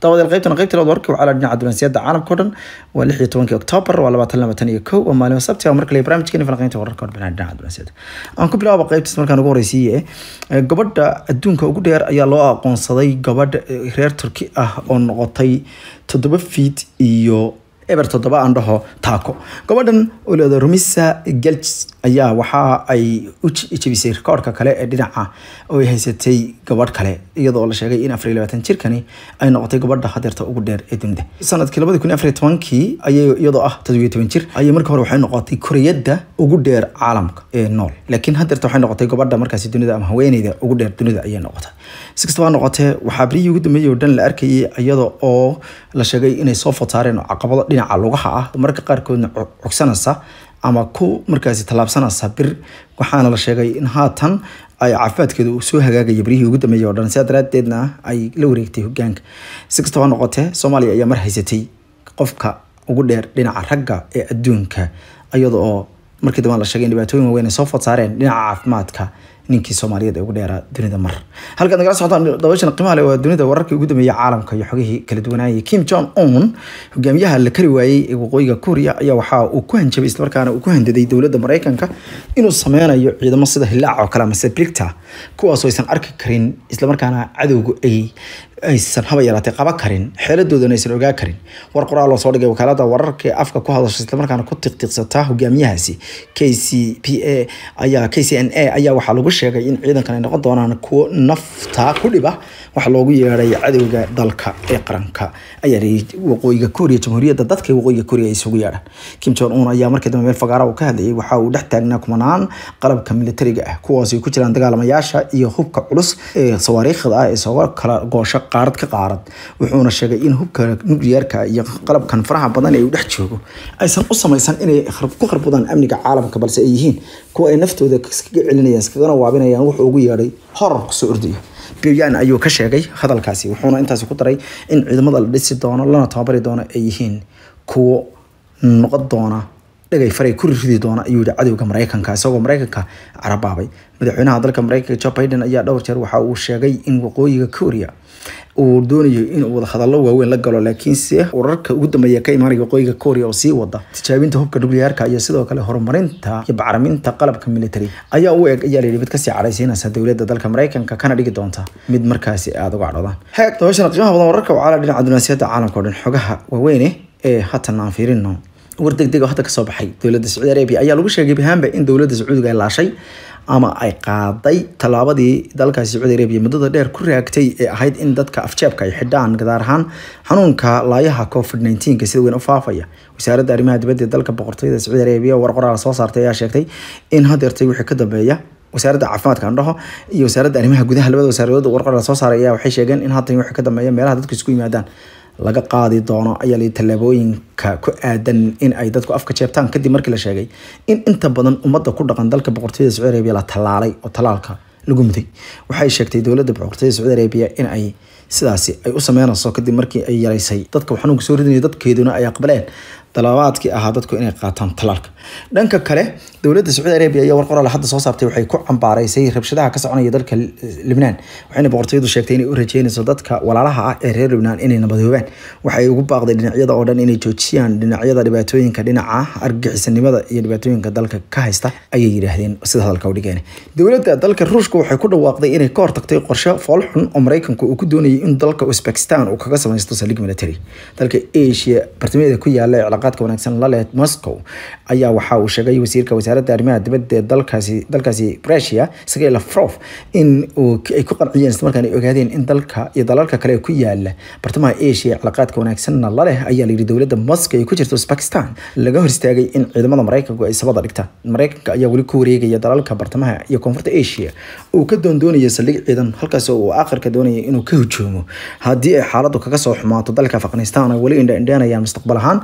dabadeed qaybtan qaybta labaad warka waxaa la dhinaca dunansiyada caalamka o dhan waa lix iyo tobankii oktoobar waa labaatan labatan iyo kow oo maalin sabti ah markale barnaamijkeeni falanqeynta wararka warbixinaha dhinaca dunansiyada aan ku bilaabo qaybtaas markaan ugu horeysiiye gabadha adduunka ugu dheer ayaa loo aqoonsaday gabadh reer turki ah oo noqotay toddoba fiid iyo eber toddoba aan dhaho taako gabadhan oo leeda rumisa gelj ayaa waxa ay u jebisay rikoorka kale ee dhinaca oo ay haysatay gabadh kale iyadoo la sheegay in afar iyo labaatan jirkani ay noqotay gabadha hadeerta ugu dheer ee dunida sanadkii labadi kun iyo afar iyo tobankii ayay iyadoo ah toddobiyo toban jir ayay markii hore waxay noqotay koreyadda ugu dheer caalamka ee nool laakiin hadeerta waxay noqotay gabadha markaasi dunida ama haweeneyda ugu dheer dunida ayay noqotay si kastaba noqotee waxaa berihii ugu dambeeyey oo dhan la arkayay iyada oo la sheegay inay soo fotaareen caqabado dhinaca lugaha ah marka qaarkoodna cogsanaysa ama ku markaasi tallaabsanaysa bir waxaana la sheegay in haatan ay caafimaadkeeda uu soo hagaagaya berihii ugu dambeeyey oo dhan sidaa daraadeedna ay la wareegtay hogaanka si kastaba noqotee soomaaliya ayaa mar haysatay qofka ugu dheer dhinaca ragga ee adduunka iyada oo markii dambe la sheegay in dhibaatooyin waaweyn ay soo fotaareen dhinaca caafimaadka ninkii soomaaliyeed ee ugu dheeraa dunida mar halkaad nagala socotaan dabashan qiimaha leh waa dunida wararkii ugu dambeeyay caalamka iyo xogihii kala duwanaayay kim jong un hogaamiyaha la kari waayey ee waqooyiga kuuriya ayaa waxa uu ku hanjabay islamarkaana uu ku handaday dowladda maraykanka inuu sameynayo ciidamo sida hilaac oo kale amase brigta kuwaasoo aysan arki karin islamarkaana cadowga ay aysan haba yaraatay qaba karin xeeladoodana aysan ogaa karin war qoraal loo soo dhigay wakaalada wararka ee afka ku hadasha islamarkaana ku tiqtiiqsata hogaamiyahaasi k c p a ayaa k c n a ayaa waxaa lagu sheegay in ciidankan ay noqon doonaan kuwo nafta ku dhiba waxa loogu yeeday cadowga dalka ee qaranka ayaa waqooyiga kooriya jamhuuriyadda dadka waqooyiga kooriya ay isugu yeedhaan kim jong un ayaa markii dambe meel fagaara uu ka hadlayay waxa uu dhex taagnaa kumanaan qalabka militariga ah kuwaas ay ku jiraan dagaalamayaasha iyo hubka culus ee sawaariikhda ah ee soo kala goosho qaarad ka qaarad wuxuuna sheegay in hubka nukliyeerka iyo qalabkan faraha badan ee uu dhex joogo aysan u samaysan inay ku kharbudaan amniga caalamka balse ay yihiin kuwa ay naftooda iskaga celinayaan iskagana waabinayaan wuxuu ugu yeedhay horor kusoo ordaya biryaan ayuu ka sheegay hadalkaasi wuxuuna intaasi ku daray in ciidamada la dhisi doono lana tababari doono ay yihiin kuwo noqon doona dhagay faray ku ridi doona ayuu yihi cadowga maraykanka isagoo maraykanka carabaabay madaxweynaha dalka maraykanka joe biden ayaa dhowr jeer waxa uu sheegay in waqooyiga korea uu doonayo inuu wadahadallo waaweyn la galo laakiinse wararka ugu dambeeya ka imaanaya waqooyiga korea oo sii wada tijaabinta hubka nukliyaarka iyo sidoo kale horumarinta iyo bacraminta qalabka military ayaa u eg ayaa layidhi mid kasii cadhaysiinaysa dowladda dalka maraykanka kana dhigi doonta mid markaasi aada uga cadhoodaan heeg dabashana qiimaha badan wararka waxaa la dhinaca dunaasiyada caalamka o dhan xogaha waaweyne ee haatan aan fiirino war degdeg oo hadda kasoo baxay dowladda sacuudi arabia ayaa lagu sheegay bahaanba in dowladda sacuudiga ay laashay ama ay qaaday tallaabadii dalkaasi sacuudi arabia muddada dheer ku raagtay ee ahayd in dadka afjeebka ay xidhaan gadaar ahaan xanuunka laayaha covid nneteen-ka sida weyn u faafaya wasaaradda arrimaha dibadda ee dalka boqortooyada sacuudi arabia war qoraal soo saartay ayaa sheegtay in hadeertay wixii ka dambeeya wasaaradda caafimaadka andhaho iyo wasaaradda arrimaha gudaha labada wasaaradooda war qoraal soo saaray ayaa waxay sheegeen in haatan wixii ka dambeeya meelaha dadku isku yimaadaan laga qaadi doono ayaa la tallaabooyinka ku aadan in ay dadku afka jeebtaan kadib markii la sheegay in inta badan ummadda ku dhaqan dalka boqortooyada sacuudi arabia la tallaalay oo tallaalka lagu muday waxay sheegtay dowladda boqortooyada sacuudi arabia in ay sidaasi ay u sameynayso kadib markii ay yaraysay dadka xanuunka soo ridinaya dadkeeduna ay aqbaleen dalabaadkii ahaa dadku inay qaataan talaalka dhanka kale dowladda sacuudi arabia ayaa war qoraal hadda soo saartay waxay ku cambaaraysay rabshadaha ka soconaya dalka libnaan waxayna boqortooyadu sheegtay inay u rajeynayso dadka walaalaha ah ee reer libnaan inay nabadoobaan waxay ugu baaqday dhinacyada oo dhan inay joojiyaan dhinacyada dhibaatooyinka dhinaca argagixisanimada iyo dhibaatooyinka dalka ka haysta ayay yidhaahdeen sida hadalka u dhigeen dowladda dalka ruushka waxay ku dhawaaqday inay ka hortagtay qorshe foolxun oo maraykanku uu ku doonayay in dalka uzbekistan uu kaga samaysto saldhig military dalka asia bartamaheeda ku yaala ee cilaaqaadka wanaagsan la leh moscow ayaa waxa uu sheegay wasiirka wasaaradda arrimaha dibadda ee dalkaasi dalkaasi Russia Sergey Lavrov in uu ay ku qanciyeen isla markaana ay ogaadeen in dalka iyo dalalka kale ku yaala bartamaha Asia cilaaqaadka wanaagsanna la leh ayaa la yiri dowladda Moscow ay ku jirto Pakistan laga hor istaagay in ciidamada Mareykanku ay sabada dhigtaan Mareykanka ayaa weli ku wareegaya dalalka bartamaha iyo koonfurta Asia uu ka doondoonaya saldhig ciidan halkaas oo uu aakhirka doonaya inuu ka hujuumo haddii ay xaaladdu kaga soo xumaato dalka Afghanistan ay weli indha indhanayaan mustaqbal ahaan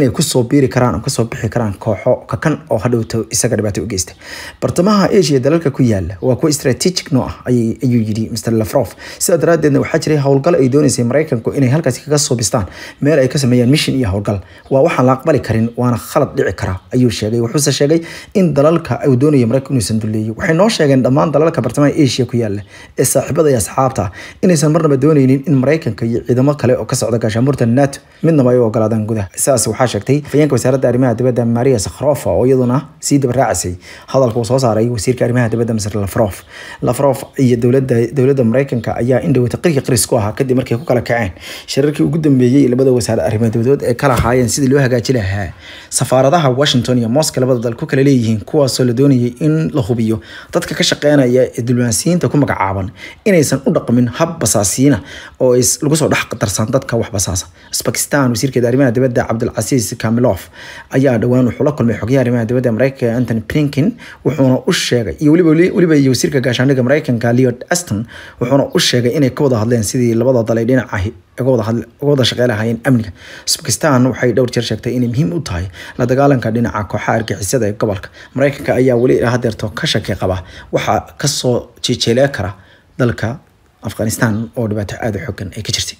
inay kusoo biiri karaan oo kasoo bixi karaan kooxo kakan oo hadhowto isaga dhibaato u geysta bartamaha asia dalalka ku yaala waa kuwa strategic noo ah ayuu yidhi mr lafrof sidaa daraadeedna waxaa jiray howlgal ay dooneysay maraykanku inay halkaasi kaga soo bistaan meel ay ka sameeyaan mission iyo howlgal waa waxaan la aqbali karin waana khalad dhici kara ayuu sheegay wuxuuse sheegay in dalalka uu doonayo maraykanku inuusan duleeyo waxay noo sheegeen dhammaan dalalka bartamaha asia ku yaala ee saaxiibada iyo asxaabta inaysan marnaba dooneynin in maraykanka iyo ciidamo kale oo ka socda gaashaanbuurta nato midnaba ay u ogolaadaan gudaha sidaas waxaa sheegtay afayeenka wasaaradda arrimaha dibadda maria sakhrofa oo iyaduna sii dabaraacisay hadalka uu soo saaray wasiirka arrimaha dibadda mr lafrof lafrof iyo dowladda dowladda maraykanka ayaa indhowata qirki qaris ku ahaa kadib markay ku kala kaceen shirarkii ugu dambeeyey labada wasaare arrimaha dibadood ee kala haayeen sidii loo hagaaji lahaa safaaradaha washington iyo moscow labada dal ku kala leeyihiin kuwaasoo la doonayay in la hubiyo dadka ka shaqeynaya ee diblomaasiyiinta ku magacaaban inaysan u dhaqmin hab basaasiina oo lagu soo dhex qatarsan dadka wax basaasa bakistan wasiirkeeda arrimaha dibadda cabdulcasiis kamilof ayaa dhowaan wuxuu la kulmay xogayaha arrimaha dibadda maraykanka anthony blinken wuxuuna u sheegay iyo weliba weliba iyo wasiirka gaashaandhigga maraykanka leod aston wuxuuna u sheegay inay ka wada hadleen sidii labada dal ay dhinaca uga wada shaqey lahaayeen amniga bakistan waxay dhowr jeer sheegtay inay muhiim u tahay la dagaalanka dhinaca kooxaha argixisada ee gobolka maraykanka ayaa weli hadeerto ka shaki qaba waxaa kasoo jeejeelee kara dalka afghanistan oo dhibaato aada u xogan ay ka jirtay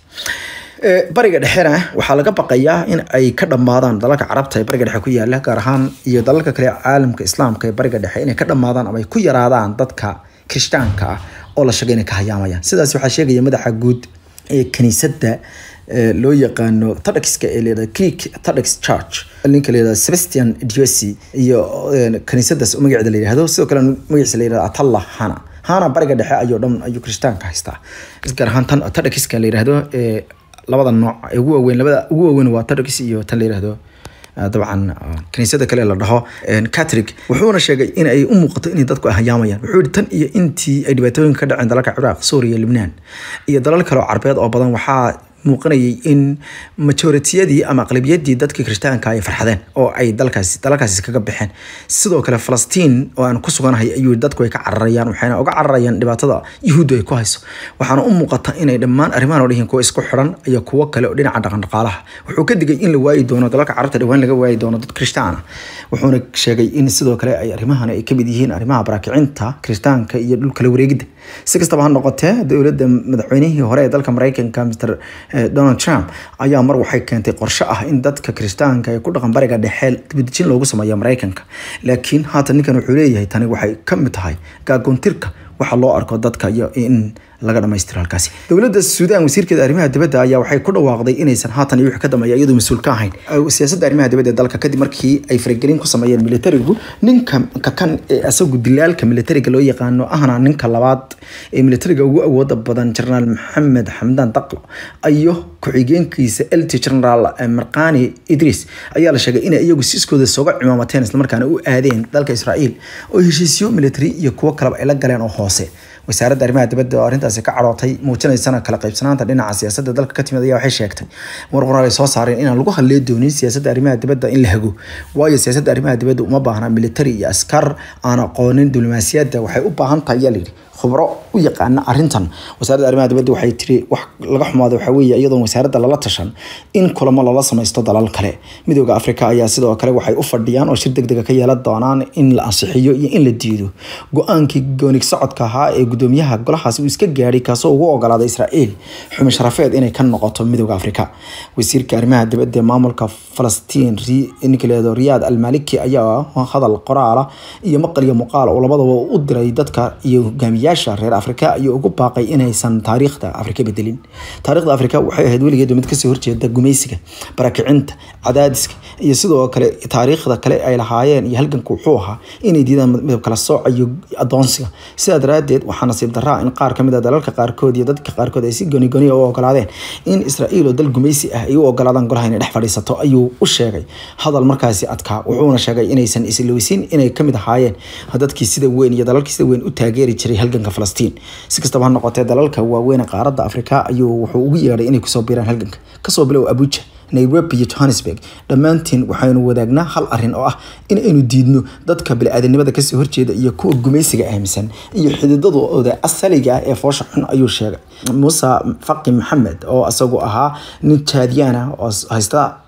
bariga dhexena waxaa laga baqayaa in ay ka dhammaadaan dalalka carabta ee bariga dhexe ku yaala gaar ahaan iyo dalalka kale caalamka islaamka ee bariga dhexe inay ka dhammaadaan ama ay ku yaraadaan dadka kirishtaanka ah oo la sheegay inay ka hayaamayaan sidaas waxaa sheegaya madaxa guud ee kaniisadda loo yaqaano tadxka ee layihahda greek tadx church ninka layihahda sebastian diosy iyo kaniisadaas magaceeda la yihahdo sidoo kale magaciisa la yihahdo atalla hana hana bariga dhexe ayuu dhan ayuu kirishtaanka haystaa gaar ahaan tan tadxka la yihahdo labada nooc ee ugu waaweyn labada ugu waaweyn waa tadx iyo tan la yihahdo dabcan kaniisada kale la dhaho catholic wuxuuna sheegay in ay u muuqato inay dadku hayaamayaan wuxuu yihi tan iyo intii ay dhibaatooyinka ka dhaceen dalalka ciraaq suuriya libnaan iyo dalal kale oo carbeed oo badan waxaa muuqanayay in majoritiyadii ama aqlabiyadii dadkii kirishtaanka ay farxadeen oo ay dalkaasi dalalkaasi kaga baxeen sidoo kale falastiin oo aan ku suganahay ayuu dadku ay ka cararayaan waxayna uga cararayaan dhibaatada yuhuuddu ay ku hayso waxaana u muuqata inay dhammaan arrimahan oo dhihin kuwa isku xiran iyo kuwo kale oo dhinaca dhaqandhaqaalaha wuxuu ka digay in la waayi doono dalalka carabta dhawaan laga waayi doono dad kirishtaan ah wuxuuna sheegay in sidoo kale ay arrimahan ay kamid yihiin arrimaha baraakicinta kirishtaanka iyo dhulkala wareegidda si kastaba ha noqotee dowladda madaxweynihii hore ee dalka maraykanka mr donald trump ayaa mar waxay keentay qorshe ah in dadka kirishtaanka ee ku dhaqan bariga dhexe dibadejin loogu sameeyo maraykanka laakiin haatan ninkan wuxuu leeyahay tani waxay ka mid tahay gaagoontirka waxa loo arko dadka iyo in laga dhamaystiro halkaasi dowladda suudaan wasiirkeeda arrimaha dibadda ayaa waxay ku dhawaaqday inaysan haatan iyo wixii ka dambeeya iyadoo mas-uul ka ahayn siyaasadda arrimaha dibadda ee dalka kadib markii ay faragelin ku sameeyeen militarigu ninka kakan ee asagu dilaalka militariga loo yaqaano ahna ninka labaad ee militariga ugu awooda badan jenaraal maxamed xamdaan daqlo iyo ku-xigeenkiisa lt generaal marqani idris ayaa la sheegay inay iyagu siiskooda sooga cimaamateen islamarkaana u aadeen dalka israa'iil oo heshiisyo militari iyo kuwo kaleba ay la galeen oo hoose wasaaradda arrimaha dibadda oo arrintaasi ka cadhootay muujinaysana kala qaybsanaanta dhinaca siyaasadda dalka ka timid ayaa waxay sheegtay war qoraal ay soo saareen inaan lagu hadlee doonin siyaasadda arrimaha dibadda in la hago waayo siyaasadda arrimaha dibadda uma baahna militari iyo askar aan aqoonin diblomaasiyadda waxay u baahan tahay ayaa layidhi khubro u yaqaana arrintan wasaaradda arrimaha dibadda waxay tiri wax laga xumaado waxaa weeye iyadoon wasaaradda lala tashan in kulamo lala samaysto dalal kale midooda afrika ayaa sidoo kale waxay u fadhiyaan oo shir degdega ka yeelan doonaan in la ansixiyo iyo in la diido go-aankii goonig socodka ahaa ee gudoomiyaha golahaasi uu iska gaadhay kaasoo ugu ogolaaday israa'iil xumi sharafeed inay ka noqoto midooda afrika wasiirka arrimaha dibadda ee maamulka falastiin ninka leedo riyaad almaliki ayaa hadal qoraala iyo maqal iyo muuqaal oo labadaba u diray dadka iyo hogaamiyaasha reer afrika ayuu ugu baaqay inaysan taariikhda afrika bedelin taariikhda afrika waxay ahayd weligeed mid kasoo horjeeda gumaysiga barakicinta cadaadiska iyo sidoo kale taariikhda kale ay lahaayeen iyo halganka wuxuu ahaa inay diidaan midab kala sooca iyo adoonsiga sidaa daraadeed waxaa nasiib daraa in qaar kamid a dalalka qaarkood iyo dadka qaarkood ay si gooni-gooniya u ogolaadeen in israa'iil oo dal gumaysi ah ay u ogolaadaan golaha inay dhex fadhiisato ayuu u sheegay hadal markaasi adkaa wuxuuna sheegay inaysan islowsin inay kamid ahaayeen dadkii sida weyn iyo dalalkii sida weyn u taageeri jiray halganka falastiin si kastaba ha noqotee dalalka waaweyn qaaradda afrika ayuu wuxuu ugu yeedhay inay kusoo biiraan halganka kasoo bilow abuja nairobi iyo johannesburg dhammaantiin waxaynu wadaagnaa hal arin oo ah in aynu diidno dadka bili-aadanimada kasoo horjeeda iyo kuwa gumaysiga aaminsan iyo xididadooda asaliga ah ee foosha xun ayuu sheegay muuse faqi maxamed oo isagu ahaa nin jaadiyaan ah oo haysta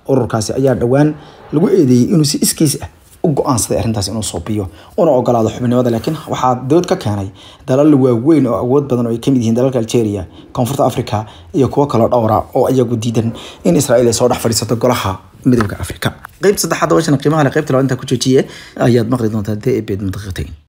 ururkaasi ayaa dhowaan lagu eedeeyey inuu si iskiis ah u go-aansaday arrintaas inuu soobiyo una ogolaado xubnimada laakiin waxaa dood ka keenay dalal waaweyn oo awood badan oo ay kamid yihiin dalalka algeria koonfurta africa iyo kuwo kaloo dhowra oo iyagu diidan in israel ay soo dhex fadhiisato golaha midooda africa qeybta saddexaad washan qiimaha le qeybta labaad intaa ku joojiye ayaad maqli doontaa dee ebeed madaqiqatayn